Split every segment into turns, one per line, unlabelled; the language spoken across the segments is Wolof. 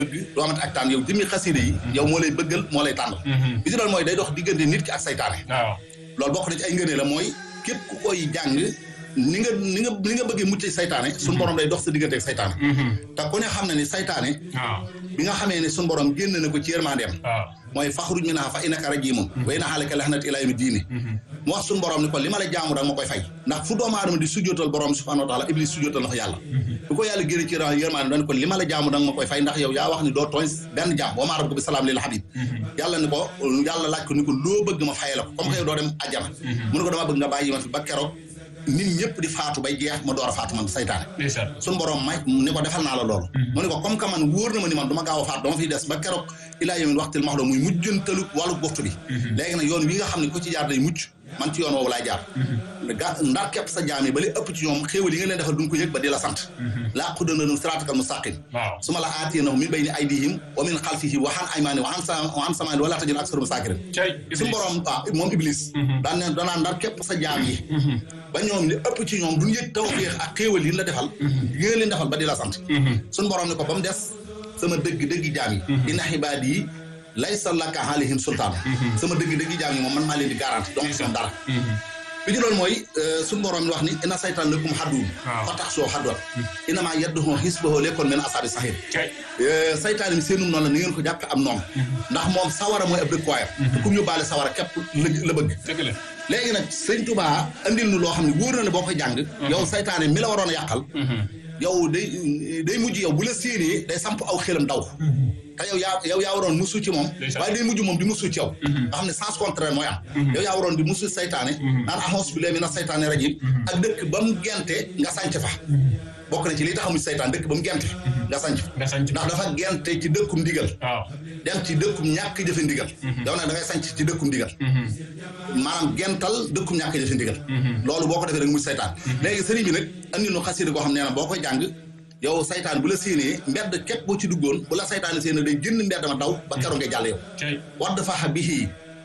bëgg doo amati ak tànn yow jëmmi xasida yi yow moo lay bëggal moo lay tànnal bi ci doon mooy day dox diggante nit ki ak saytaane
waaw
loolu bokk na ci ay ngënee la mooy képp ku koy jàng ni nga ni nga ni nga bëggee mucc saytaane suñu borom day dox sa diggante ak saytaane te ku ne xam na ni saytaane
waaw
bi nga xamee ne suñu borom génn na ko ci yërmandeem
waaw
mooy faxruj minhaa fa innaka rajiimun wa inna alayka laxnata ilaa yawmi diini mu wax suñu borom ni ko li ma la jaamu danga ma koy fay ndax fu doomu aadama di sujjootal borom subhaanahu wa taala iblis sujjootal na ko yàlla bu ko yàlla génne ci yërmande dañ ko li ma la jaamu danga ma koy fay ndax yow yaa wax ni doo tooñ benn jaam wa maa rabbuka bi salaam lil habib yàlla ni ko yàlla laaj ko ni ko loo bëgg ma faye la ko comme que yow doo dem àjjana mu ne ko dama bëgg nga bàyyi ma fi ba keroog nit ñëpp di faatu bay jeex ma door a faatu man saytaane
ndeysaan
suñu borom may ni ko defal naa la loolu mu ne ko comme que man wóor na ma ni man dama gaaw a faat dama fiy des ba keroog ilaa yawmin waxtil maxluum muy mujjantalu wàllu boftu bi léegi nag yoon wi nga xam ne ko ci jaar day mucc man ci yoon woowu laay jaar ga ndar képp sa jaam yi ba li ëpp ci ñoom xéewal yi nga leen defal duñ ko yëg ba di la sant laa qudananu siraatakal mustaqim
waaw
su ma la aatiyannahum min bayni aydihim wa min xalfihim wa an aymaanihim wa an sa wa an samaanihim wala tajid aksarahum saakirin
cay
su borom waaw moom iblis daan ne danaa ndar képp sa jaam yi ba ñoom li ëpp ci ñoom duñ yëg tawfeex ak xéewal yi la defal yi nga leen defal ba di la sant suñu borom ne ko ba mu des sama dëgg dëgg jaam yi inna xibaadi yi laysa laka alayhim sultaan sama dëgg dëgg jaam yi moom man maa leen di garanti donc ñoom dara bi ci loolu mooy suñu borom wax ni inna saytaan lakum xadduun
waaw
fa tax soo xadduwat inna maa yadduhu xisbahu lekkoon men asaabi saxiir
cay
saytaan mi seenum noonu la ni ngeen ko jàppe am noonu ndax moom sawara mooy ab dëkkuwaayam te kum yóbbaale sawara képp la la bëgg
dëgg la
léegi nag sëñ Touba andil nu loo xam ne wóor na ne boo ko jàng yow saytaane mi la waroon a yàqal yow day day mujj yow bu la séenee day samp aw xelam daw te yow yaa yow yaa waroon musu ci moom
Ndeysaan.
waaye day mujj moom di musu ci yow nga xam ne sens contraire mooy am yow yaa waroon di musu saytaane naan ahonse bi léegi na saytaane rajim ak dëkk ba mu gente nga sànc fa bokk na ci li tax amuñ saytaan dëkk ba mu gente nga sànc fa
nga sanc
ndax dafa gente ci dëkkum ndigal
waaw
dem ci dëkkum ñàkk jëfe ndigal yow nag da ngay sanc ci dëkkum ndigal maanaam gental dëkkum ñàkk jëfe ndigal loolu boo ko defee rek muy saytaan léegi sëriñ bi nag andi nu xasida koo xam nee na boo koy jàng yow saytaan bu la séenee mbedd képp boo ci duggoon bu la saytaan séenee day génn mbedd ma daw ba keroog ngay jàll yow
cay
wadd faxa bihi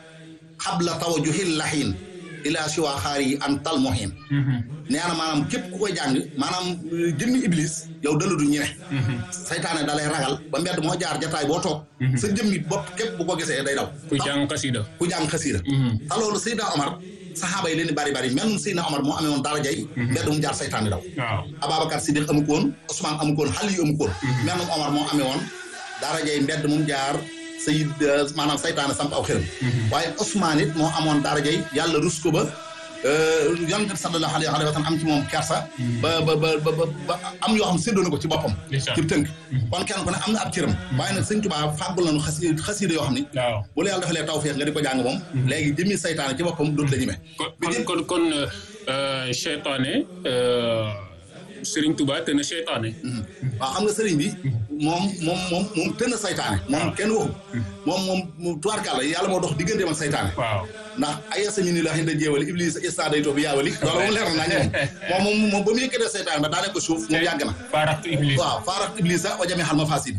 xabla tawajuhil laxiin ila siwa xaar yi an tal mohin nee na maanaam képp ku koy jàng maanaam jëmmi iblis yow dala du ñeme saytaane da lay ragal ba mbedd moo jaar jataay boo toog sa jëmmi bopp képp bu ko gisee day daw
ku jàng xasida
ku jàng xasiida te loolu Seydina Omar saxaaba yi leen di bari bari même Seydina Omar moo amee woon darajay mbedd mu jaar saytaan di daw
waaw
Ababacar Siddiq amu ko woon Ousmane amu ko woon Xali yu amu ko woon même Omar moo amee woon darajay mbedd mu jaar sayid maanaam saytaane samp aw xëram waaye Ousmane it moo amoon darajay yàlla rus ko ba yonent bi sallallahu alayhi wa sallam am ci moom kersa ba ba ba ba ba am yoo xam séddoo na ko ci boppam
Ndeysaan.
ci tënk kon kenn ku ne am na ab cëram waaye nag sëñ Tuubaa fàggul nañu xasi xasiida yoo xam ni
waaw
bu la yàlla defalee tawfeex nga di ko jàng moom léegi jëmmi saytaane ci boppam dootu la ñeme
kon kon kon kon euh, seytaane euh, Serigne Touba te na seytaane
waaw xam nga sëriñ bi moom moom moom moom tën a saytaane moom kenn waxu moom moom tubaarkàlla yàlla moo dox digganteem ak saytaane
waaw
ndax ayasa mi ni la xinda jéewali iblis istaday to bi yaawali loolu moom leer na naa ñoom moom moom moom ba mu yëkkatee saytaane ba daanee ko suuf moom yàgg na
faaraxtu iblis
waaw faarax iblis sax ojamee xal ma fasid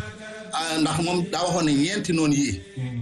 ndax moom daa waxoon ne ñeenti noonu yii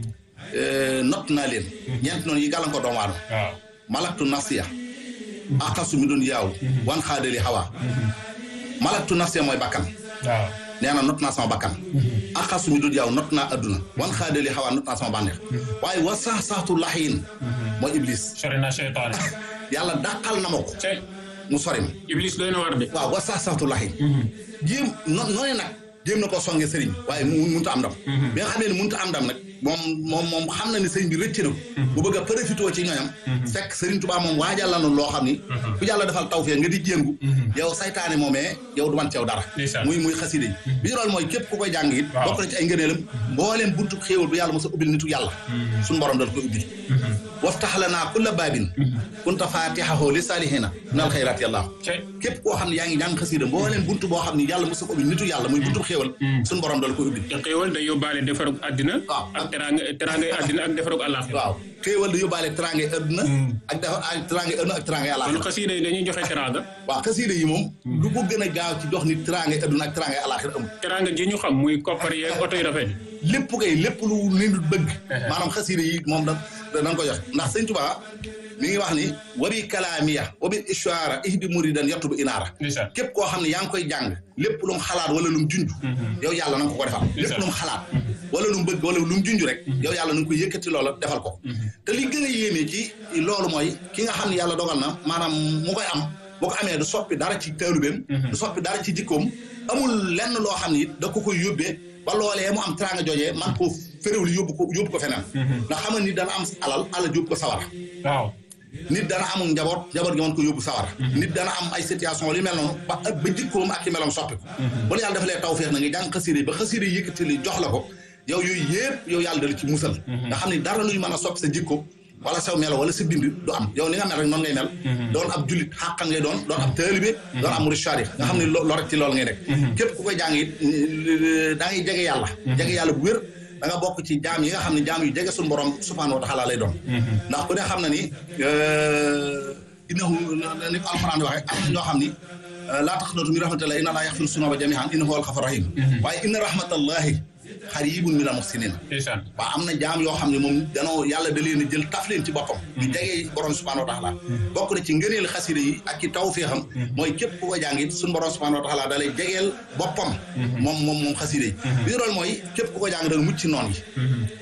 not naa leen ñeenti noonu yi gàllankoor doomu aadama
waaw
malaktu nafsiya aqasu mi doon yaaw wan xaadali xawaa malaktu nafsiya mooy bakkan
waaw
nee na not naa sama bakkan aqasu mi doon yaaw not naa adduna wan xaadali xawaa not naa sama bànneex waaye wa sax saxtu laxiin mooy iblis
sori na seytaane
yàlla dàqal na ma ko
cay
mu sori ma
iblis doy na war de
waaw wa sax saxtu laxiin jéem no noonu nag jéem na koo songe sëriñ waaye mu mënut a am ndam bi nga xamee ne mënut a am ndam nag moom moom moom xam na ni sëriñ bi rëcc na ko bu bëgg a profité ci ñooñam fekk sëriñ Tuubaa moom waajal la nu loo xam ni ku yàlla defal tawfeex nga di jéngu yow saytaane moomee yow du man ci yow dara
Ndeysaan.
muy muy xasida yi bi ñu loolu mooy képp ku koy jàng it
Waaw.
bokk na ci ay ngëneelam mbooleem buntu xéewal bu yàlla mos a ubbil nitu yàlla suñu borom dal ko ubbil waftax lanaa kulla baabin kunta faatixahu li saalihina minal xayraati yàlla
cay
képp koo xam ne yaa ngi jàng xasida mbooleem buntu boo xam ne yàlla mos a ko ubbil nitu yàlla muy buntu xéewal suñu borom dal ko ubbil
te xéewal day yóbbaale defarug àddina
Waaw.
ak teraanga teraangay àddina ak defarug àllaaxira
waaw xéewal di yóbbaale teraange adduna ak dafa ak teraange adduna ak teraange
kon
àllaaxira
xasida yi dañuy joxe teraanga
waaw xasiida yi moom lu ko gën a gaaw ci dox nit teraange adduna ak teraange àllaaxira amul
teraanga ji ñu xam muy koppar yeeg oto yu rafet yi
lépp kay lépp lu nit bëgg maanaam xasiida yi moom da dañ ko jox ndax sëñ Tuubaa mi ngi wax ni wabi kalaamiya wabi ishaara ihdi muridan yattubu inaara
ndeysaan
képp koo xam ne yaa ngi koy jàng lépp lu mu xalaat wala lu mu junj yow yàlla na nga ko ko defal lépp lu mu xalaat wala lu mu bëgg wala lu mu junj rek yow yàlla na nga ko yëkkati loola defal ko te li gën a yéeme ci loolu mooy ki nga xam ne yàlla dogal na maanaam mu koy am boo ko amee du soppi dara ci taalubeem du soppi dara ci jikkoom amul lenn loo xam ne it da ko koy yóbbee ba loolee mu am teraanga joojee man ko féréwul yóbbu ko yóbbu ko feneen ndax xam nga nit dana am alal alal yóbbu ko sawara
waaw
nit dana amul njaboot njaboot gi mën ko yóbbu sawara nit dana am ay situation li mel noonu ba ba jikkoom ak i meloom soppi ko bu la yàlla dafa lee tawfeex na nga jàng xasiida yi ba xasiida yi yëkkati li jox la ko yow yooyu yëpp yow yàlla dala ci musal nga xam ne dara luy mën a soppi sa jikko wala saw melo wala sa bind du am yow ni nga mel rek noonu ngay mel doon ab jullit xàqan ngay doon doon ab taalibe doon ab murid sharif nga xam ne loo rek ci loolu ngay nekk képp ku koy jàng it daa ngay jege yàlla jege yàlla bu wér da nga bokk ci jaam yi nga xam ne jaam yu jege suñu borom subhaanahu wa taala lay doon ndax ku ne xam na ni innahu ni ko alxuraan di waxee am na ñoo xam ni laa taqnatu min rahmatillahi inna laa yaxfiru sunuba jamihan innahu huwal xafur rahim waaye inna rahmatallahi xaribun min al muxsinin
ndeysaan
waaw am na jaam yoo xam ne moom danoo yàlla da leen a jël taf leen ci boppam di jege borom subhanahu wa taala bokk na ci ngëneel xasida yi ak ci tawféexam mooy képp ku ko jàng it suñu borom subhanahu wa taala da lay jegeel boppam moom moom moom xasida yi bi loolu mooy képp ku ko jàng da nga mucc ci noon yi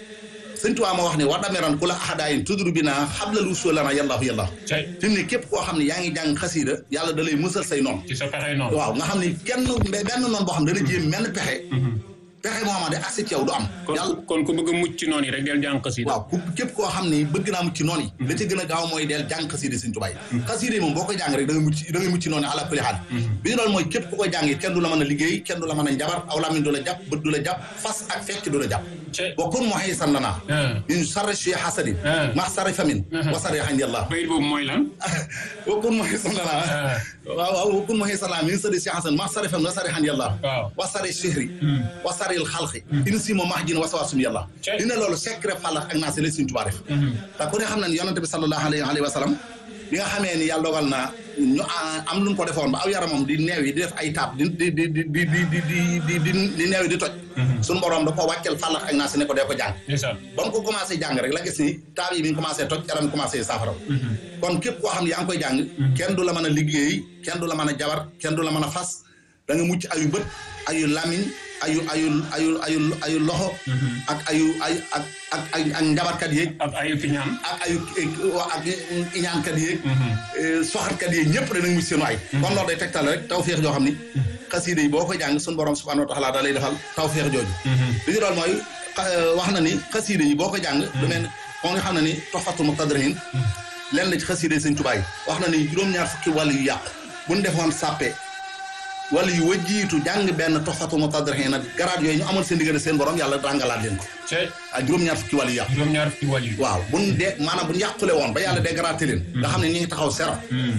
sëñ Tuubaa ma wax ne war dameran ku la ahadaayin tudru bi naa xablal usulana yallaahu yallaahu
cay
fi mu ne képp koo xam ne yaa ngi jàng xasida yàlla da lay musal say noon
ci sa pexe noonu
waaw nga xam ne kenn benn noon boo xam ne dana jéem menn pexe pexe moo xamante accès ci yow du am yàlla
kon kon ku bëgg a mucc ci noonu yi rek del jàng xasida
waaw ku képp koo xam ne bëgg naa mucc ci noonu yi la ca gën a gaaw mooy del jàng xasida Sëñ Tuubaa yi xasida yi moom boo koy jàng rek da nga mucc da ngay mucc ci noonu yi ala kulli xaal bi ñu loolu mooy képp ku koy jàng it kenn du la mën a liggéey kenn du la mën a njabar aw làmmiñ du la jàpp bët du la jàpp fas ak fecc du la jàpp
cay
wa kun muhisan lana min sarri shi hasadin ma sarri famin wa sarri xandi allah
bayit boobu mooy lan
wa kun muhisan lana waaw waaw wa kun muhisan lana min sarri shi hasadin ma sarri famin wa sarri xandi allah
waaw
wa sarri sihri wa sarri xalqi in simo mahjin wa sawasum yàlla
Cey.
dina loolu secret fàllax ak naa si la Sëñ Tuubaa def te ku ne xam na ni yonante bi sallallahu alayhi wa sallam bi nga xamee ni yàlla dogal na ñu a- am lu ñu ko defoon ba aw yaramam di neew yi di def ay taab di di di di di di di di di di neew yi di toj suñu borom da ko wàccel fàllax ak naa si ne ko dee ko jàng
ndeysaan
ba mu ko commencé jàng rek la gis ni taab yi mi ngi commencé toj yaram mi commencé saafara kon képp koo xam ne yaa ngi koy jàng kenn du la mën a liggéey kenn du la mën a jabar kenn du la mën a fas da nga mucc ayu bët ayu lamiñ ayu ayu ayu ayu ayu loxo ak ayu ay ak ak ak ak njabarkat yeeg
ak ay fi ñaan
ak ayu ak iñaankat yeeg soxatkat yeeg ñëpp danañ mucc seenu ay kon loolu day tegtal rek tawféex joo xam ni xasiida yi boo koy jàng suñu borom subhanahu wa taala da lay defal tawféex jooju li ñu doon mooy xa- wax na ni xasiida yi boo koy jàng lu mel ni ko nga xam ne ni toxfatul muqtadiriin lenn ci xasiida yi Sëñ Tuubaa yi wax na ni juróom-ñaar fukki wàll yu yàqu buñ defoon sàppe wala yu wajjiitu jàng benn toxfatul muqtadiriin nag garaat yooyu ñu amal seen diggante seen borom yàlla ràngalaat leen ko
cay
ak juróom-ñaar fukki wàll yu yàqu
juróom-ñaar fukki wàll yi
waaw buñ de maanaam buñ yàqule woon ba yàlla dégraté leen nga xam ne ñu ngi taxaw zéro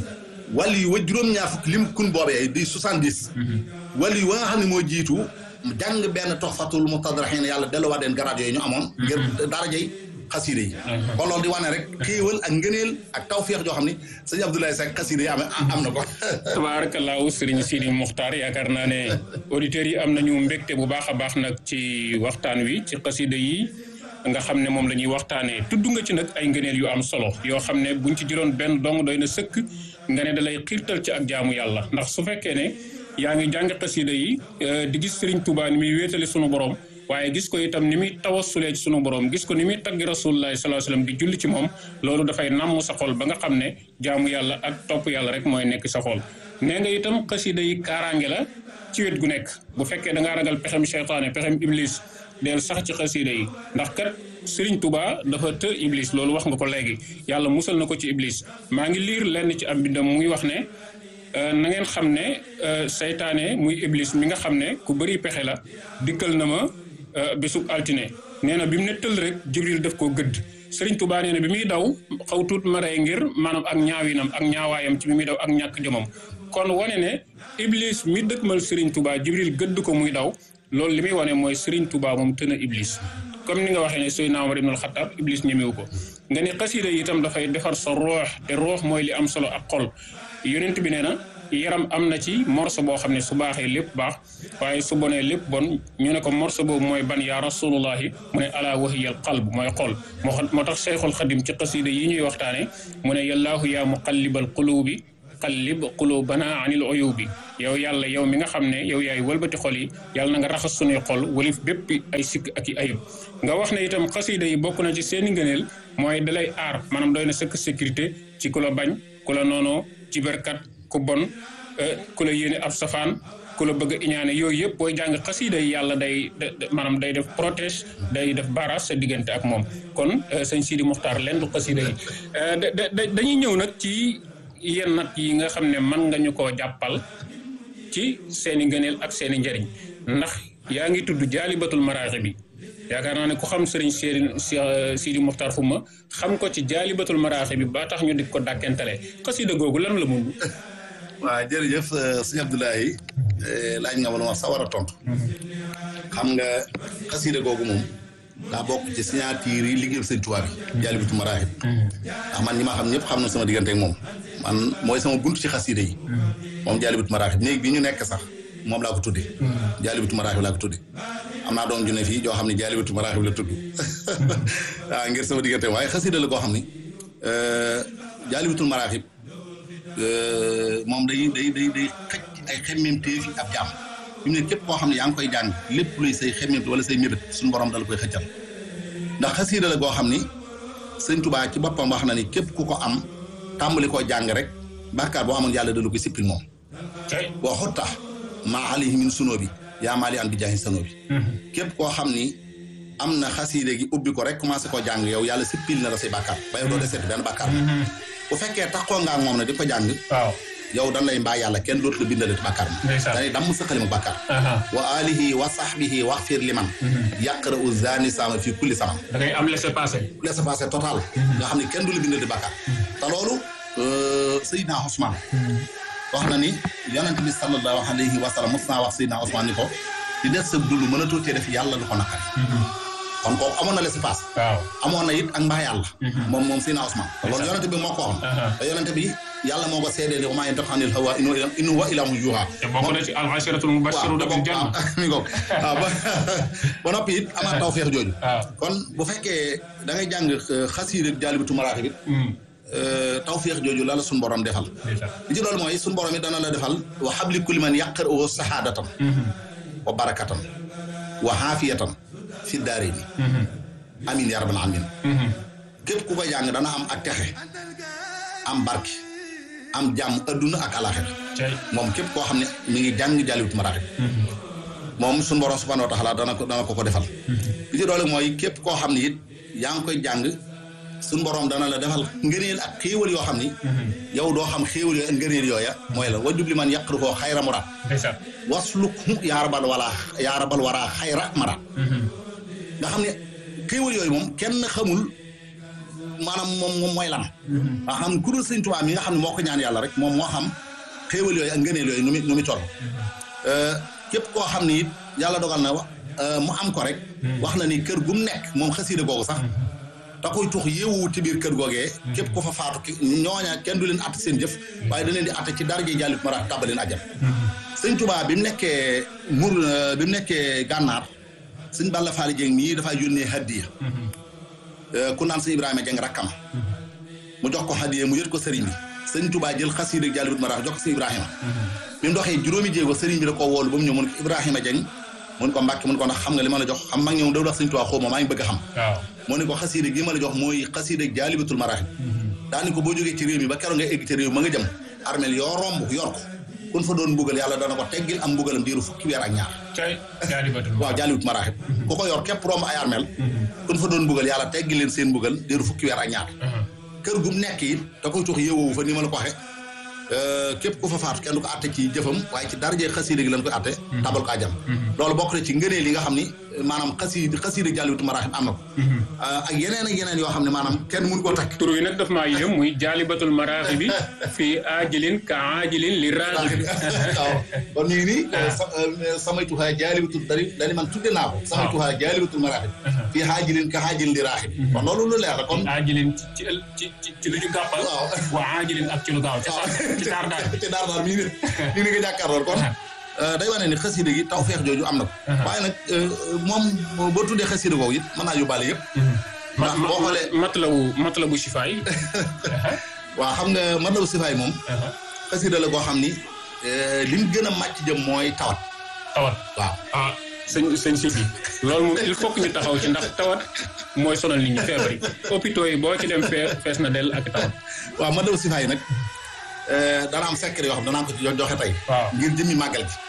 wàll yi wa juróom-ñaar fukki lim kun boobee di soixante-dix wàll yi wa nga xam ne moo jiitu jàng benn toxfatul muqtadiriin yàlla delluwaat leen garaat yooyu ñu amoon ngir darajey xasiide yi kon loolu di wane rek xéewal ak ngëneel ak tawféex joo xam ne sëñ Abdoulaye Seck xasiide yi am am na ko
tabaarakallaahu sëriñ Sidi Muxtaar yaakaar naa ne auditeurs yi am nañu mbégte bu baax a baax nag ci waxtaan wi ci xasida yi nga xam ne moom la ñuy waxtaanee tudd nga ci nag ay ngëneel yu am solo yoo xam ne buñ ci jëloon benn dong doy na sëkk nga ne da lay xiirtal ci ak jaamu yàlla ndax su fekkee ne yaa ngi jàng xasida yi eh, di gis sëriñ Tuubaa ni muy wéetale sunu borom waaye gis ko itam ni muy tawassulee ci sunu borom gis ko ni muy taggi rasulullahi sallallahu alayhi wasallam di julli ci moom loolu dafay namm sa xol ba nga xam ne jaamu yàlla ak topp yàlla rek mooy nekk sa xol nee nga itam xasida yi kaaraange la ci wet gu nekk bu fekkee da ngaa ragal pexem seytaane pexem iblis del sax ci xasida yi ndax kat Serigne Touba dafa të iblis loolu wax nga ko léegi yàlla musal na ko ci iblis maa ngi liir lenn ci am bindam muy wax ne euh, na ngeen xam ne euh, seytaane muy iblis mi nga xam ne ku bëri pexe la dikkal na ma euh, bésub altine nee na bi mu ne tël rek jibril daf koo gëdd Serigne Touba nee na bi muy daw xaw tuut ma rey ngir maanaam ak ñaawinam ak ñaawaayam ci bi muy daw ak ñàkk jomam kon wane ne iblis mi dëkkmal Serigne Touba jibril gëdd ko muy daw loolu li muy wane mooy Serigne Touba moom tën a iblis comme ni nga waxee ne Seydina Omar ibnul Xattaab Iblis ñemewu ko nga ne xasida yi itam dafay defar sa roox te roox mooy li am solo ak xol yonent bi nee na yaram am na ci morso boo xam ne su baaxee lépp baax waaye su bonee lépp bon ñu ne ko morso boobu mooy ban yaa rasulullahi mu ne ala wahiyal qalb mooy xol moo moo tax Cheikhul Xadim ci xasida yi ñuy waxtaane mu ne yallaahu yaa muqallibal qulubi qallib qulubana anil uyubi yow yàlla yow mi nga xam ne yow yaay wëlbati xol yi yàlla na nga raxas sunuy xol walif bépp ay sikk ak i ayib nga wax ne itam xasida yi bokk na ci seeni ngëneel mooy dalay aar maanaam doy na sëkk sécurité ci ku la bañ ku la noonoo ci berkat ku bon ku la yéene ab safaan ku la bëgg a iñaane yooyu yëpp booy jàng xasida yi yàlla day maanaam day def protège day def barrage sa diggante ak moom kon sëñ Sidi Muxtaar leen du xasida yi dañuy ñëw nag ci yenn nat yi nga xam ne mën nga ñu koo jàppal ci seeni ngëneel ak seeni njëriñ ndax yaa ngi tudd jaalibatul maraaxi bi yaakaar naa ne ku xam sëriñ Sidi Sidi Muxtaar Xuma xam ko ci jaalibatul maraaxi bi ba tax ñu di ko dàkkentale xasida googu lan la mun
waaw jërëjëf sëñ Abdoulaye laaj nga ma lu ma sawar a tontu xam nga xasida googu moom daa bokk ci signature yi liggéeyam sëñ Tuubaa bi jaalibatu maraaxib ndax man ñi ma xam ñëpp xam na sama diggante ak moom man mooy sama bunt ci xasida yi moom jaalibatu maraaxib néeg bi ñu nekk sax moom laa ko tudde jaalibatu maraaxib laa ko tudde am naa doom ju ne fii joo xam ne jaalibatu maraaxib la tudd waaw ngir sama diggante waaye xasida la koo xam ne jaalibatul maraaxib moom day day day day xëcc ay xemmemteef yi ab jàmm fi mu ne képp koo xam ne yaa ngi koy jàng lépp luy say xemmemte wala say mébét suñu borom dala koy xëccal ndax xasiida la goo xam ni sëñ Tubaa ci boppam wax na ni képp ku ko am tàmbali koo jàng rek bàkkaar boo amoon yàlla dala koy sippil moom boo xutta maa alayhi min sunoo bi yaa maali an bi jaahi sanoo bi képp koo xam ni am na xasiida gi ubbi ko rek commencé koo jàng yow yàlla sippil na la say bàkkaar ba yow doo deseeti benn bàkkaar bu fekkee taxoo nga ak moom ne di ko jàng
waaw
yow dan lay mbaa yàlla kenn dootu la bindale ci bàkkaar ma danay damm sa xalima bàkkaar wa alihi wa sahbihi waxfir liman yaqra u zani sama fii kulli sama
da ngay am laisser passer
laisser passer total nga xam ne kenn du la bindal di bàkkaar te loolu Seydina Ousmane wax na ni yonent bi sallallahu alayhi wa sallam mos naa wax Seydina Ousmane ni ko di def sa dund mën a tuutee def yàlla lu ko naqari kon kooku amoon na laisser passer
waaw
amoon na it ak mbaa yàlla moom moom Seydina Ousmane te loolu yonent bi moo ko xam te yonent bi yàlla moo ko seedee ne wa maa yantiqu anil hawaa in huwa illaa wahyun yuuhaa
te bokk na ci al asharatul mubashsharuna bil janna
mi ngoog waaw ba noppi it amaat taw feex jooju kon bu fekkee da ngay jàng xasiida jaalibatu maraaxib bi taw feex jooju la la suñu borom defal li ci loolu mooy suñu borom it dana la defal wa habli kulli man yaqra'uhu sahaadatan wa barakatan wa xaafiyatan fi daarayni amin yaa rabbal aalamiin képp ku koy jàng dana am ak texe am barke am jàmm adduna ak alaxira moom képp koo xam ne mi ngi jàng jàlliwut maraaxib moom suñu borom subhanahu wa taala dana ko dana ko ko defal li ci doole mooy képp koo xam ne it yaa ngi koy jàng suñu borom dana la defal ngëneel ak xéewal yoo xam ni yow doo xam xéewal yooyu ak ngëneel yooya mooy la wajub li man yàqru koo xayra muraad wasluk yaa rabal wala yaa rabal waraa xayra maraad nga xam ne xéewal yooyu moom kenn xamul maanaam moom moom mooy lan nga xam ne ku dul sëñ Tuubaa mi nga xam ne moo ko ñaan yàlla rek moom moo xam xéewal yooyu ak ngëneel yooyu nu mu nu mu toll képp koo xam ne it yàlla dogal na mu am ko rek wax na ni kër gu mu nekk moom xasiida googu sax da koy tux yéewuwut ci biir kër googee képp ko fa faatu ki ñooña kenn du leen att seen jëf waaye da leen di att ci daraje jàllit mara tàbbaleen ajjam sëñ Tuubaa bi mu nekkee mur bi mu nekkee gànnaar sëñ Balla Faali Jeng mii dafay yónnee hadiya ku naan sëñ Ibrahima Jeng rakkam mu jox ko hadiya mu yët ko sëriñ bi sëñ Tuubaa jël xasiida jàllit mara jox ko sëñ Ibrahima bi mu doxee juróomi jéego sëriñ bi da koo woolu ba mu ñëw mun ko Ibrahima Jeng mun ko Mbàkke mun ko ndax xam nga li ma la jox xam mag ñoom daw dax sëñ Tuubaa xaw ma maa ngi bëgg a xam moo ne ko xasiida gi ma la jox mooy xasiida jaalibatul maraaxib daani ko boo jógee ci réew mi ba keroog nga egg ci réew ma nga jëm armel yoo romb yor ko kun fa doon mbugal yàlla dana ko teggil am mbugalam diiru fukki weer ak ñaar waaw jaalibatul maraaxib ku ko yor képp romb ay armel kun fa doon mbugal yàlla teggil leen seen mbugal diiru fukki weer ak ñaar kër gum nekk it da koy tux yëwoowu fa ni ma la ko waxe képp ku fa faatu kenn du ko atte ci jëfam waaye ci darajee xasiida gi lañ koy atte tabal ko àjjana loolu bokk na ci ngëneel yi nga xam ni maanaam xasiid xasiida jàlliwutu maraaxib am na ko ak yeneen ak yeneen yoo xam ne maanaam kenn mënu koo takk
tur wi nag daf maa yéem muy jaalibatul maraaxi bi fii aajilin ka aajilin li raaxi bi
waaw kon ñu ngi nii samay tuxaa jaalibatul dari dani man tudde naa ko samay tuxaa jaalibatul maraaxib fii aajilin ka aajilin li raaxi bi kon loolu lu leer la kon
aajilin ci ci ci ci lu ñu gàppal
waaw
waa aajilin ak ci lu gaaw ci ci daar daar bi
ci daar daar mii ne nii ni nga jàkkaarlool kon day wane ni xasida gi taw feex jooju am na ko waaye nag moom boo tuddee xasida googu it mën naa yóbbaale yëpp ndax boo xoolee
matlabu matlabu sifaay
waaw xam nga matlabu sifaay moom xasida la goo xam ni lim gën a màcc jëm mooy tawat
tawat
waaw
ah sëñ sëñ si bi loolu moom il faut que ñu taxaw ci ndax tawat mooy sonal nit ñi feebar yi hôpitaux yi boo ci dem fee fees na del ak tawat
waaw matlabu sifaay nag dana am secret yoo xam danaa ko ci joxe tey
waaw
ngir jëmmi màggal gi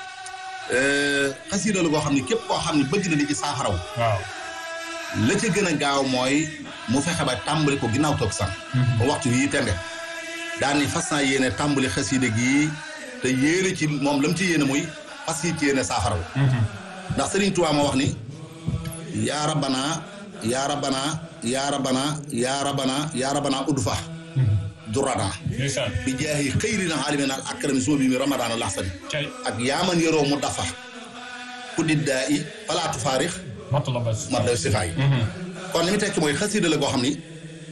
xasida la goo xam ne képp koo xam ne bëgg na di ci saafaraw
waaw
la ca gën a gaaw mooy mu fexe ba tàmbali ko ginnaaw toog san ba waxtu yii tembe daan ni fas naa yéene tàmbali xasida gi te yéene ci moom lam ci yéene muy fas yi ci yéene saafaraw ndax Sëriñ Tuubaa moo wax ni yaa rabbana yaa rabbana yaa rabbana yaa rabbana yaa rabbana udfa durana
ndeysaan
bi jaahi xëyrina alimina al akrami suma bi mi ramadana laxsani
cay
ak yaaman yoroo mu dafa ku diddaa i falaatu faarix
matlaba
mat daw sifa yi kon li mu tekki mooy xasiida la goo xam ni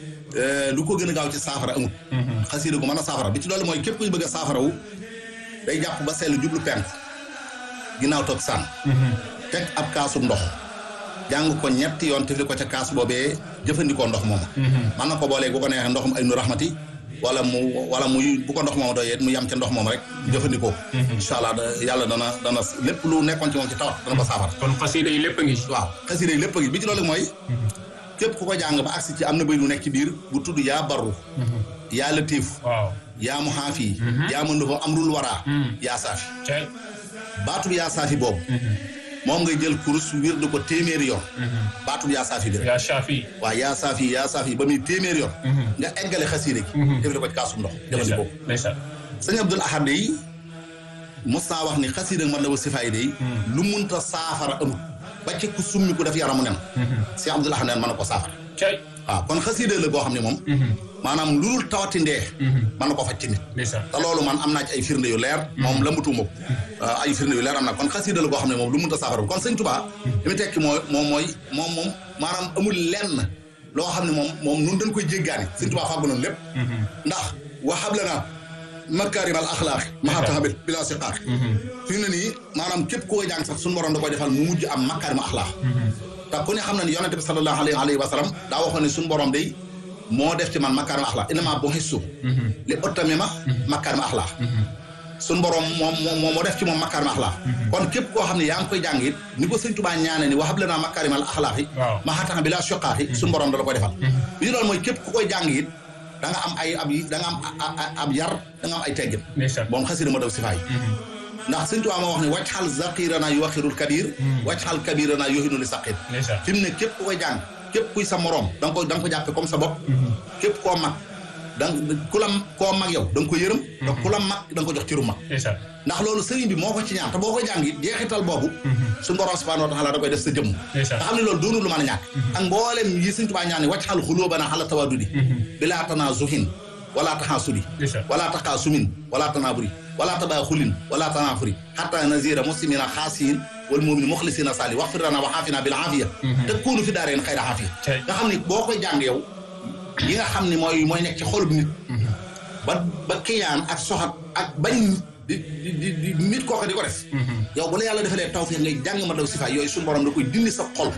lu ko gën a gaaw ci saafara amut xasiida gu mën a saafara bi ci loolu mooy képp kuy bëgg a saafara wu day jàpp ba sell jublu penku ginnaaw toog sànn teg ab kaasub ndox jàng ko ñetti yoon tefli ko ca kaas boobee jëfandikoo ndox mooma man na ko boolee bu ko neexee ndoxum ay nu raxmati wala mu wala muy bu ko ndox moom doyee mu yam ca ndox moom rek jëfandikoo incha allah yàlla dana dana lépp lu nekkoon ci moom ci tawat dana ko saafara
kon xasida yi lépp a ngi ci
waaw xasida yi lépp a ngi bi ci loolu mooy képp ku ko jàng ba agsi ci am na bëy lu nekk ci biir bu tudd yaa barru yaa latiif
waaw
yaa mu xaafi yaa mën dafa amrul waraa yaa saafi
cay
baatub yaa saafi boobu moom ngay jël kurus wird ko téeméeri yoon baatub yaa saafi bi rek
yaa Shafi
waaw yaa saafi yaa saafi ba muy téeméeri yoon nga eggale xasiida gi def ko ci kaasum ndox jëfandikoo
ndeysaan
sëñ Abdul Ahad day mos naa wax ni xasiida ak Matlabu Sifaay day lu munta saafara amut ba ci ku summi ku def yaramu nen si Abdul Ahad neen mën na ko saafara
cay
waaw kon xasiida la goo xam ne moom maanaam lu dul tawati ndee mën na ko faj ci nit
ndeysaan
te loolu man am naa ci ay firnde yu leer moom la mutuma ko ay firnde yu leer am na kon xasiida la goo xam ne moom lu munta saafara kon sëñ Tuubaa li mu tekki mooy moom mooy moom moom maanaam amul lenn loo xam ne moom moom nun dañ koy jéggaani sëñ Tuubaa fàggu noonu lépp ndax waxab la naa makaarimal axlaaq maa taxabil bilaa siqaaq fi mu ne nii maanaam képp koo jàng sax suñu borom da koy defal mu mujj am makaarima axlaaq te ku ne xam na ne yonente bi sallallahu alayhi wa sallam daa waxoon ne suñu borom day moo def ci man makaarima axlaaq innamaa bu'istu li utammima makaarima axlaaq suñu borom moom moom moo def ci moom makaarima axlaaq kon képp koo xam ne yaa ngi koy jàng it ni ko sëñ Tuubaa ñaane ni waxab lanaa makaarimal axlaaq yi maa taxabil bilaa siqaaq yi suñu borom da la koy defal bi ñu loolu mooy képp ku koy jàng it da nga am ay ab yi da nga am ab yar da nga am ay teggin moom xasida ma daw sifaay ndax sëñ Tuubaa ma wax ne wàcc xal zaqirana yu waxirul kabir wàcc xal kabirana yoxinu li saqir fi mu ne képp ku koy jàng képp kuy sa moroom da nga ko da nga ko jàppe comme sa bopp képp koo mag da ku la koo mag yow da nga ko yërëm te ku la mag da nga ko jox ciru mag ndax loolu sëriñ bi moo ko ci ñaan te boo koy jàng it jeexital boobu suñu borom subhanahu wa taala da koy def sa jëmm nga xam ne loolu doonul lu mën a ñàkk ak mboolem yi sëñ Tuubaa ñaan ne wàcc xal xulóobana xala tawadudi bilaa tanaazuhin wala taxaasudi wala taxaasumin wala tanaaburi wala tabaaxulin wala tanaafuri xatta nazira muslimina xaasiyin wal mu'min muxlisina saali waxfir lana wa xaafina bil aafiya te kuunu fi daareen xayra aafiya nga xam ne boo koy jàng yow yi nga xam ne mooy mooy nekk ci xolub nit ba ba kiyaan ak soxat ak bañ di di di nit kooka di ko def yow bu la yàlla defalee tawfeex ngay jàng ma daw sifaay yooyu suñu borom da koy dindi sa xol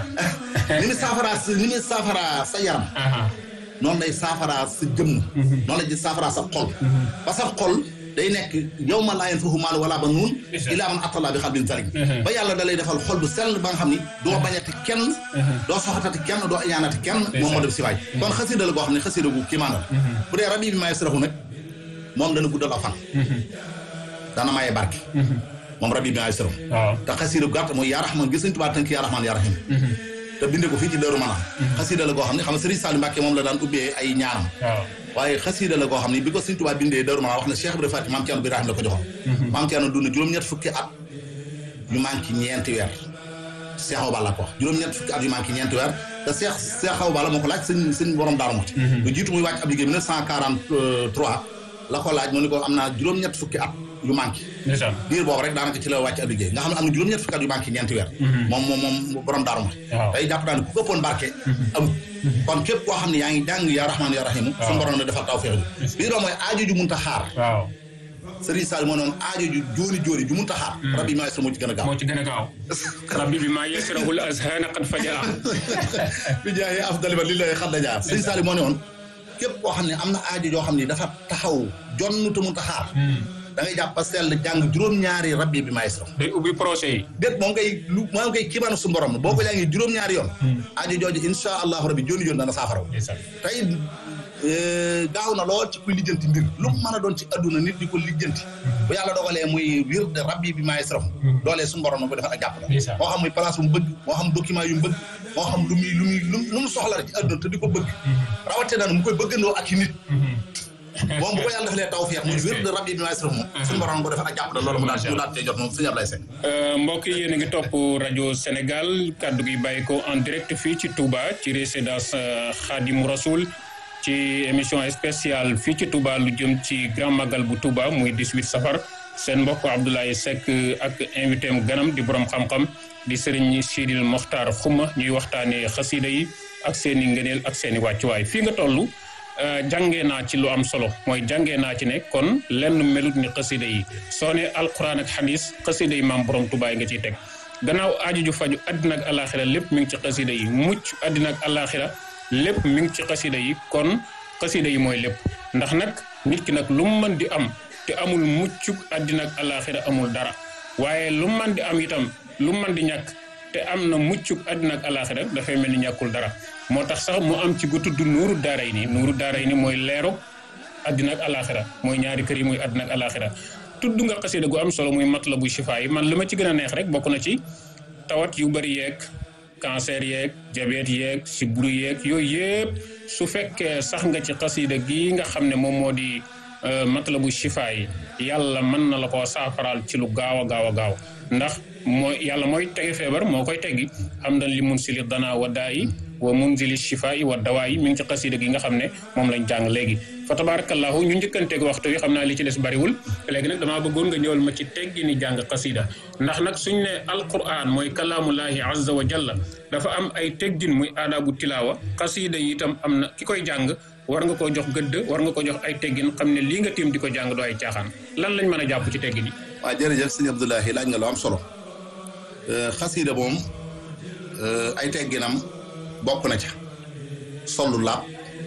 ni mu saafaraa sa ni mu saafaraa sa yaram noonu lay saafaraa sa jëmm noonu lay saafaraa sa xol ba sa xol day nekk yow ma laa yanfa'u maalun wala banuun illaa man ataa Allaaha bi qalbin saliim ba yàlla da lay defal xol bu sell ba nga xam ni doo bañati kenn doo soxatati kenn doo iñaanati kenn moom moo def si waay kon xasida la goo xam ne xasida gu kiimaan la bu dee rabi bi maay saraxu nag moom dana guddal a fan dana maye barke moom rabi bi maay saraxu te xasida gu gàtt mooy yaa raxmaan gis nañ tubaab tënk yaa raxmaan yaa raxiim te binde ko fii ci Daaru Manaan xasida la goo xam ne xam nga Sëriñ Saliou Mbàkke moom la daan ubbee ay ñaanam waaye xasiida la koo xam ni bi ko Sëñ Tuubaa bindee Daaru Manaan wax na Cheikh Ibrahima Faty maam Thierno Birahim la ko joxoon maam Thierno dund juróom-ñett fukki at yu manqué ñeenti weer Cheikh Awa Balla ko wax juróom-ñett fukki at yu manqué ñeenti weer te Cheikh Cheikh Awa Balla moo ko laaj sëñ sëñ borom Daaru Muxti lu jiitu muy wàcc ab liggéey 1943 la ko laaj mu ni ko am naa juróom-ñett fukki at yu manqué
ndeysaan
diir boobu rek daanaka ci la wàcc ab liggéey nga xam ne am na juróom-ñett fukki at yu manqué ñeenti weer moom moom moom borom Daaru Muxti
waaw
tey jàpp naa ne ku ëppoon barke amul kon képp koo xam ne yaa ngi jàng yaa rahmaan yaa rahimu suñu borom ne defal taw feex ji bii doo mooy aajo ju munta xaar
waaw
Sëriñ Sall moo noonu aajo ju jóoni jóoni ju munta xaar rabbi maestro moo ci gën a gaaw
moo ci gën a gaaw rabbi bi maa yasrahul azhana qad fajaa
bi jaayee afdali ba li lay xadda jaar Sëriñ Sall moo ne woon képp koo xam ne am na aajo joo xam ne dafa taxaw jonn te munta xaar da ngay jàpp sell jàng juróom-ñaari rabbi bi maestro
day ubbi procès yi
déet moom ngay lu moo ngay kiimaanu su borom boo ko jàngee juróom-ñaari yoon aajo jooju insha allahu rabbi jóoni jóoni dana saafaraw
ndeysaan
tey gaaw na lool ci kuy lijjanti mbir lu mu mën a doon ci adduna nit di ko lijjanti bu yàlla dogalee muy wir de rabbi bi maay sraf doolee suñu borom na ko defal ak jàpp
Ndeysaan.
moo xam muy place bu mu bëgg moo xam document yu mu bëgg moo xam lu muy lu muy lu lu mu soxla rek ci adduna te di ko bëgg rawate na mu koy bëggandoo ak i nit moom bu ko yàlla defalee tawfeex muy wir de rabbi bi maay sraf moom suñu borom na ko defal ak jàpp loolu mu daal mu daal cee jot moom sëñ Ablaye Seck
mbokk yi yéen a ngi topp rajo Sénégal kaddu gi bàyyi ko en direct fii ci Touba ci résidence euh, Khadim Rasoul ci émission spéciale fii ci Touba lu jëm ci grand magal bu Touba muy 18 safar seen mbokk Abdoulaye Seck ak invité am ganam di borom xam-xam di Serigne Sidil Mokhtar Xuma ñuy waxtaanee xasida yi ak seen i ngëneel ak seen i wàccuwaay fii nga toll. Uh, jàngee naa ci lu am solo mooy jàngee naa ci ne kon lenn melut ni xasida yi soo ne alquran ak xadis xasida yi maam borom tubaay nga ciy teg gannaaw aaju ju faju àddina ak alaxira lépp mi ngi ci xasida yi mucc àddina ak alaxira lépp mi ngi ci xasida yi kon xasida yi mooy lépp ndax nag nit ki nag lu mu mën di am te amul muccuk àddina ak alaxira amul dara waaye lu mu mën di am itam lu mu mën di ñàkk te am na muccuk àddina ak alaxira dafay mel ni ñàkkul dara moo tax sax mu am ci gu tudd nuuru daaray ni nuuru daaray ni mooy leeru àddina ak alaxira mooy ñaari kër yi muy àddina ak alaxira tudd nga xasida gu am solo muy matlabu shifaa yi man li ma ci gën a neex rek bokk na ci tawat yu bari yeeg cancer yeeg diabète yeeg sibbiru yeeg yooyu yëpp su fekkee sax nga ci xasida gi nga xam ne moom moo di matlabu shifaa yi yàlla mën na la koo saafaraal ci lu gaaw a gaaw a gaaw ndax mooy yàlla mooy tege feebar moo koy teggi xam dan li mun sili dana wa daa yi wa munzili shifaa yi wa dawaa yi mi ngi ci xasida gi nga xam ne moom lañ jàng léegi fa tabarakallahu ñu njëkkanteeg waxtu wi xam naa li ci des bariwul léegi nag damaa bëggoon nga ñëwal ma ci teggi ni jàng xasida ndax nag suñ ne alquran mooy kalaamullahi azza wa jalla dafa am ay teggin muy aadaabu tilaawa xasida yi itam am na ki koy jàng war nga koo jox gëdd war nga ko jox ay teggin xam ne lii nga tiim di ko jàng doo ay caaxaan lan lañ mën a jàpp ci teggin yi
waaw jërëjëf sëñ Abdoulahi laaj nga lu am solo xasida moom ay tegginam bokk na ca sollu laab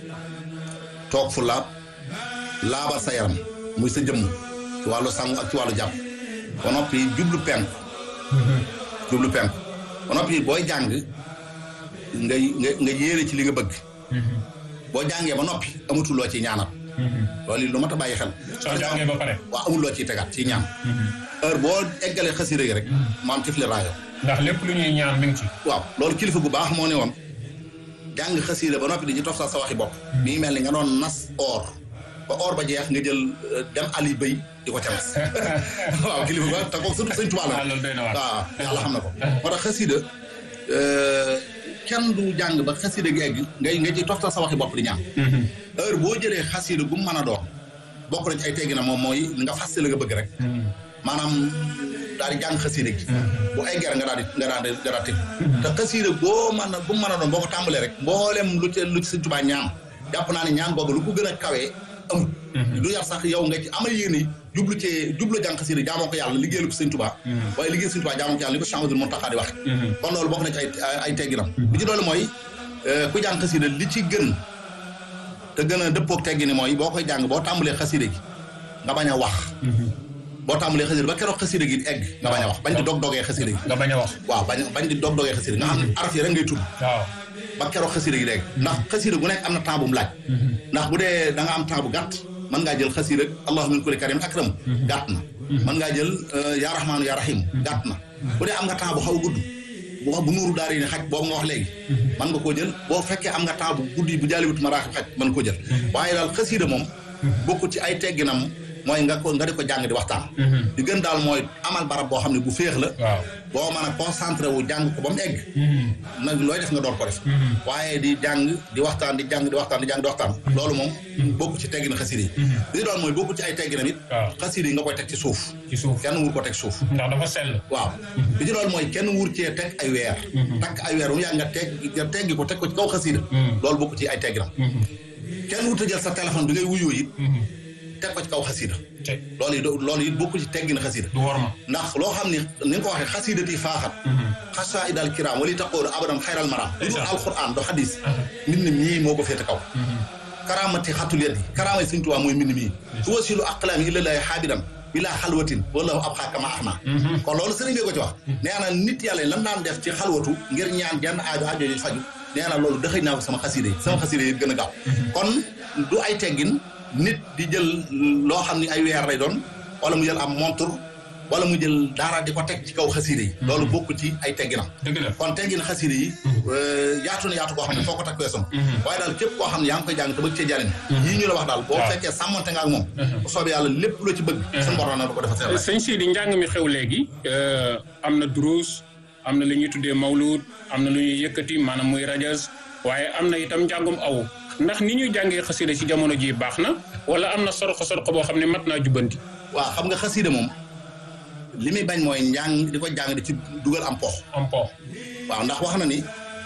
toog fu laab laabal sa yaram muy sa jëmm ci wàllu sangu ak ci wàllu jàpp ba noppi jublu penku jublu penku ba noppi booy jàng ngay nga nga yéene ci li nga bëgg boo jàngee ba noppi amatuloo ci ñaanal loolu lu mat a bàyyi xel
soo jàngee ba pare
waaw amul loo ciy tegaat ci ñaan heure boo eggalee xasida gi rek maam tifli raayo
ndax lépp lu ñuy ñaan mi ngi ci
waaw loolu kilifa gu baax moo ne woon jàng xasida ba noppi di ci toftal sa waxi bopp mi ngi mel ni nga doon nas or ba or ba jeex nga jël dem ali bëy di ko ca nas waaw kilifa gu baax te kooku surtout sëñ Tuubaa la
loolu doy na waar
waaw yàlla xam na ko moo tax xasida kenn du jàng ba xasida gi egg ngay nga ci toftal sa waxi bopp di ñaan heure boo jëlee xasida gu mu mën a doon bokk na ci ay teggi na moom mooy nga fas la nga bëgg rek maanaam daal di jàng xasida gi bu eggee rek nga daal di nga daal di nga daal di te xasida boo mën a bu mu mën a doon boo ko tàmbalee rek mboolem lu ci lu ci Sëñ Tuubaa ñaan jàpp naa ne ñaan boobu lu ko gën a kawee amul du yar sax yow nga ci amal yéene jublu ci jublu jàng xasida jaamoo ko yàlla liggéeyal ko Sëñ Tuubaa waaye liggéeyal Sëñ Tuubaa jaamoo ko yàlla li ko Cheikh Ahmadul Muntaxa di wax kon loolu bokk na ci ay ay tegginam li ci doole mooy ku jàng xasida li ci gën te gën a dëppoog teggi ni mooy boo koy jàng boo tàmbalee xasida gi nga bañ a wax boo tàmbalee xasida ba keroog xasida gi egg nga bañ a wax bañ di dog dogee xasida gi
nga bañ a wax
waaw bañ bañ di dog dogee xasida nga xam ne araf yi rek ngay tudd
waaw
ba keroog xasida gi dégg ndax xasida gu nekk am na temps bu mu laaj ndax bu dee da nga am temps bu gàtt mën ngaa jël xasida allahu min kulli karim akram gàtt na mën ngaa jël yaa rahmaanu yaa rahim gàtt na bu dee am nga temps bu xaw a gudd bu wax bu nuuru daari ni xaj boobu nga wax léegi mën nga koo jël boo fekkee am nga temps bu guddi bu jaaliwut maraaxib xaj mën koo jël waaye daal xasiida moom bokku ci ay tegginam mooy nga ko nga di ko jàng di waxtaan di gën daal mooy amal barab boo xam ne bu féex la
waaw
boo mën a concentré wu jàng ko ba mu egg nag looy def nga door ko def waaye di jàng di waxtaan di jàng di waxtaan di jàng di waxtaan loolu moom bokku ci teggin xasiida yi li doon mooy bokku ci ay tegginam it
waaw
xasiida yi nga koy teg ci suuf
ci suuf
kenn wur ko teg suuf
ndax dafa sell
waaw li ci loolu mooy kenn wur cee teg ay weer takk ay weer bu mu yàgg nga teg nga teggi ko teg ko ci kaw xasiida loolu bokku ci ay tegginam kenn wut a jël sa téléphone bi ngay wuyoo it teg ko ci kaw xasiida
te
loolu it loolu it bokku ci teggin xasiida
du war ma
ndax loo xam ni ni nga ko waxee xasiidati faaxat xasaa idal kiram wali taqoolu abadan xayral maram lu dul alquran do xadis mbind mii moo ko féete kaw karamati xatul yet yi karamay Sëñ Tuubaa mooy mbind mii su wasilu aqlaami illallaahi xaabidan bilaa xalwatin wallahu ab xaakama ax naa kon loolu sëriñ bee ko ci wax nee na nit yàlla yi lan daan def ci xalwatu ngir ñaan jenn aajo aajo yi faju nee na loolu dëxëy naa ko sama xasiida yi sama xasiida yi gën a gaaw kon du ay teggin nit di jël loo xam ni ay weer lay doon wala mu jël am montre wala mu jël dara di ko teg ci kaw xasiida yi loolu bokk ci ay tegginam
dëgg la
kon teggin xasiida yi yaatu na yaatu koo xam ne foo ko takk weesam waaye daal képp koo xam ne yaa ngi koy jàng te bëgg cee jariñ yii ñu la wax daal boo
waaw.
fekkee sàmmante nga ak moom bu soobee yàlla lépp loo ci bëgg suñu borom na du ko defal seen
sëñ Sidi njàng mi xew léegi am na duruus am na lu ñuy tuddee mawlud am na lu ñuy yëkkati maanaam muy rajas waaye am na itam njàngum aw ndax ni ñuy jàngee xasida ci jamono ji baax na wala am na sorxo sorxo boo xam ne mat naa jubbanti
waaw xam nga xasiida moom li muy bañ mooy njàng di ko jàng di ci dugal am pox
am po
waaw ndax wax na ni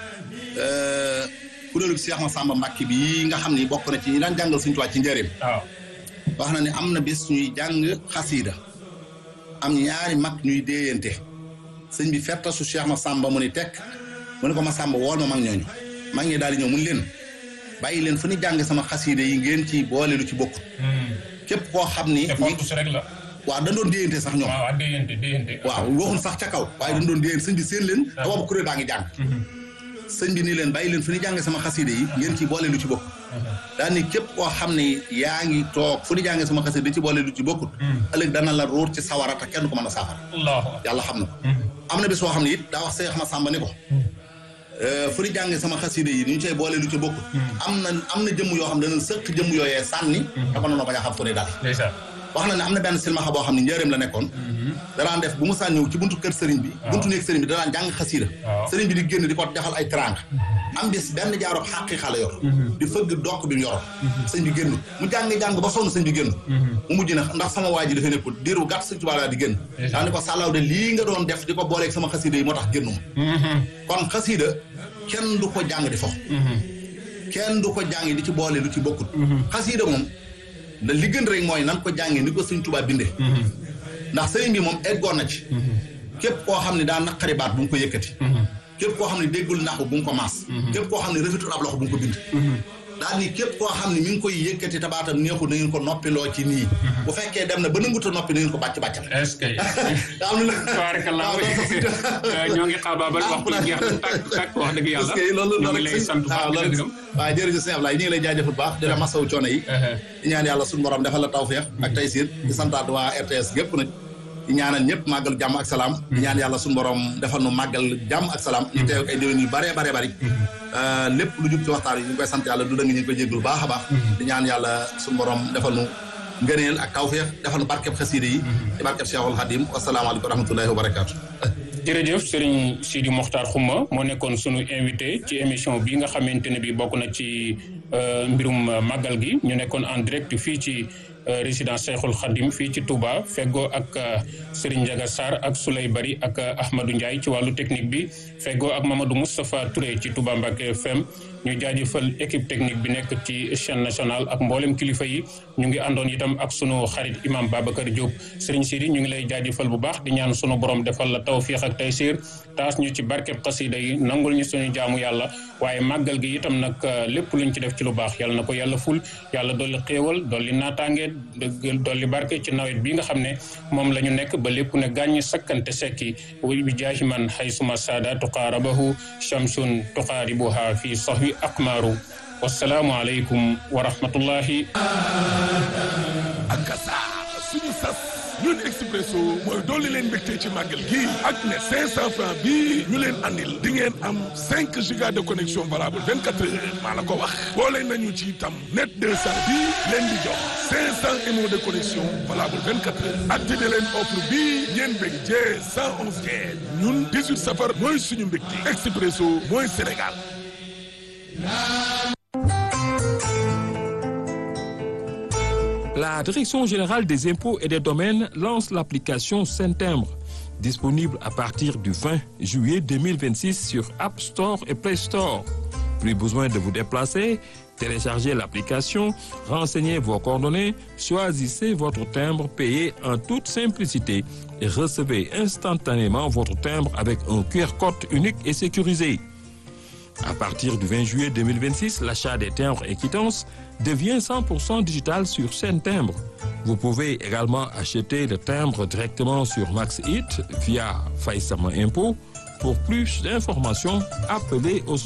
kuréelu Cheikh Massamba Mbacke bi nga xam ni bokk na ci ñi daan jàngal Sëñ Tuubaa ci njëriñ
waaw
wax na ni am na bis ñuy jàng xasiida am ñaari mag ñuy déeyante sëñ bi fetta su Cheikh Massamba mu ni tekk mu ne ko Massamba wool ma mag ñooñu mag ñi daal di ñëw mun leen bàyyi leen fu ñu jàng sama xasiida yi ngeen ci boole lu ci bokkut képp koo xam ni
te fortus rek la
waaw dañ doon déeyante sax ñoom
waaw ak déyante déyante
waaw waxuñ sax ca kaw waaye dañ doon déeyante sëñ bi seen leen te boobu kuréel baa ngi jàng sëñ bi nii leen bàyyi leen fu ñu jàng sama xasiida yi ngeen ci boole lu ci bokkut daal ni képp koo xam ne yaa ngi toog fu ñu jàngee sama xasiida di ci boole lu ci bokkut ëllëg dana la ruur ci sawara te kenn du ko mën a saafara
allahu
yàlla xam na ko am na bis boo xam ne it daa wax Seex Masamba ni ko fu ñu jàngee sama xasiida yi ni ñu cay boole lu ci bokkut am na am na jëmm yoo xam ne dana sëq jëmm yooyee sànni te ko noonu bañ a xam fu ne daal
ndeysaan
wax na ne am na benn silmaxa boo xam ne njëreem la nekkoon danaan def bu mu saan ñëw ci buntu kër sëriñ bi buntu néeg sëriñ bi danaan jàng xasiida
waaw.
sëriñ bi di génn di ko defal ay trang am bis benn jaaroob xàqi xale yor di fëgg dokk bi mu yoroon sëñ bi génn mu jàng-jàng ba sonn sëñ bi génn mu mujj na ndax sama waa ji dafay nekkul diir bu gàtt sëñ Tuubaa laa di génn daa ni ko sàllaaw de lii nga doon def di ko booleeg sama xasiida yi moo tax génnuma kon xasiida kenn du ko jàng di fo kenn du ko jàng di ci boole lu ci bokkut xasiida moom da li gën rek mooy nan ko jàngee ni ko sëñ Tuubaa bindee ndax sëriñ bi moom eggoon na ci képp koo xam ne daa naqari baat bu mu ko yëkkati képp koo xam ne déggul naxu bu mu ko maas képp koo xam ne rafetul ab loxo bu mu ko bind daal ni képp koo xam ne mi ngi koy yëkkati tabaatam neexul na ngeen ko noppiloo ci nii bu fekkee dem na ba nanguta noppi na ngeen ko bàcc bàccal
est-ce que
daa am na
tabarakallah ñoo ngi xaabaabal waxtu bi jeex na tàkk tàkk wax dëgg yàlla
parce que loolu
ñu ngi lay sant baax di la gërëm
waaw jërëjëf sëñ Ablaye ñu ngi lay jaajëfal baax di la masawu coono yi di ñaan yàlla suñu borom defal la tawfeex ak taysiir di santaat waa RTS gépp nag di ñaanal ñëpp màggal jàmm ak salaam di ñaan yàlla suñu borom defal nu màggal jàmm ak salaam ñu teew ay déwén yu bare bare bari lépp lu jub ci waxtaan yi ñu ngi koy sant yàlla du dëng ñu ngi koy jéggul baax a baax di ñaan yàlla suñu borom defal nu ngëneel ak tawfeex defal nu barkeb xasiida yi di barkeb Cheikhul Khadim wasalaamaaleykum wa rahmatullahi wa barakaatu
jërëjëf Serigne Sidi Mokhtar Xuma moo nekkoon sunu invité ci émission bi nga xamante ne bi bokk na ci mbirum màggal gi ñu nekkoon en direct fii ci résidence Cheikhul Khadim fii ci Touba feggoo ak Serigne Ndiaga Sarr ak Souley Bari ak Ahmadou Ndiaye ci wàllu technique bi feggoo ak Mamadou Moustapha Touré ci Touba Mbacké FM ñu jaajëfal équipe technique bi nekk ci chaîne nationale ak mboolem kilifa yi ñu ngi àndoon itam ak sunu xarit imam Babacar Diop Serigne Sidi ñu ngi lay jaajëfal bu baax di ñaan sunu borom defal la tawfiix ak taysiir taas ñu ci barkeb xasida yi nangul ñu suñu jaamu yàlla waaye màggal gi itam nag lépp luñ ci def ci lu baax yàlla na ko yàlla ful yàlla dolli xéewal dolli naataange dolli barke ci nawet bi nga xam ne moom la ñu nekk ba lépp ne gàññ sakkante sekki wi bi jaahi man haysuma saada tuqaarabahu shamsun tuqaaribuha fi sahwi akmaaru wassalaamu aleykum wa rahmatullahi
ak sa suñu sas ñun Expresso mooy dolli leen mbégte ci màggal gi ak ne 500 francs bii ñu leen andil di ngeen am 5 giga de connexion valable 24 heures maa la ko wax boole nañu ci itam net 200 bii leen di jox 500 émo de connexion valable 24 heures activé leen offre bii ngeen bég jee 111 kees ñun 18 safar mooy suñu mbégte Expresso mooy Sénégal.
La Direction générale des impôts et des domaines lance l'application Saint-Timbre, disponible à partir du 20 juillet 2026 sur App Store et Play Store. Plus besoin de vous déplacer, téléchargez l'application, renseignez vos coordonnées, choisissez votre timbre payé en toute simplicité et recevez instantanément votre timbre avec un QR code unique et sécurisé. À partir du 20 juillet 2026, l'achat des timbres et quittances devient 100% digital sur Saint Timbre. Vous pouvez également acheter le timbre directement sur MaxHit via Faïsama Impôt. Pour plus d'informations, appelez au